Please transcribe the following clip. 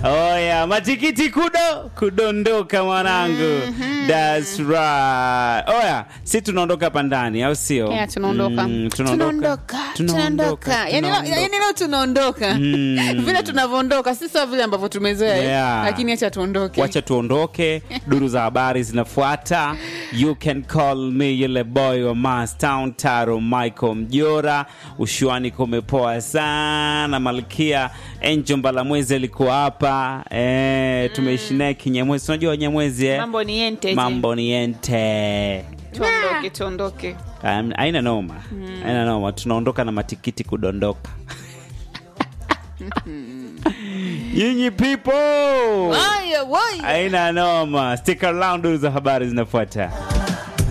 Oya, matikiti kudo kudondoka mwanangu. That's right. Oya, si tunaondoka hapa ndani au sio? Yeah, tunaondoka. Mm, tunaondoka tunaondoka yani leo- tunaondoka. yani leo tunaondoka vile tunavyoondoka si sawa vile ambavyo tumezoea eh. Yeah. lakini acha tuondoke wacha tuondoke duru za habari zinafuata you can call me yule boy wa mastown taro michael mjora ushuani kumepoa sana malkia enjo mbalamwezi alikuwa hapa e, tumeishi naye kinyamwezi unajua wanyamwezi eh? mambo ni ente je. mambo ni ente tuondoke tuondoke Um, aina noma aina noma tunaondoka na matikiti kudondoka nyinyi people Aya, wai. aina noma stick around duru za habari zinafuata